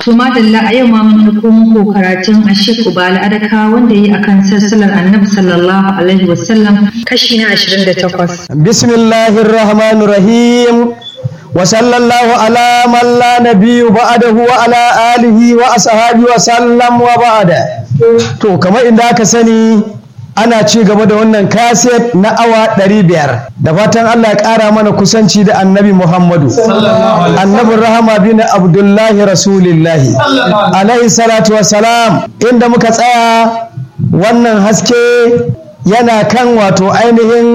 To madalla a yau ma mun ɗauko muku karatun Ashik Ubala Adaka wanda yi akan sassalar Annabi sallallahu alaihi wasallam kashi na 28. Bismillahir Rahmanir Rahim. Wa sallallahu ala man la nabiyyu ba'dahu wa ala alihi wa ashabihi wa sallam wa ba'da. To kamar inda aka sani ana ci gaba da wannan kaset na awa ɗari biyar da fatan Allah ya ƙara mana kusanci da annabi Muhammadu annabin rahama bin Abdullahi Rasulillahi alaihi salatu salam inda muka tsaya wannan haske yana kan wato ainihin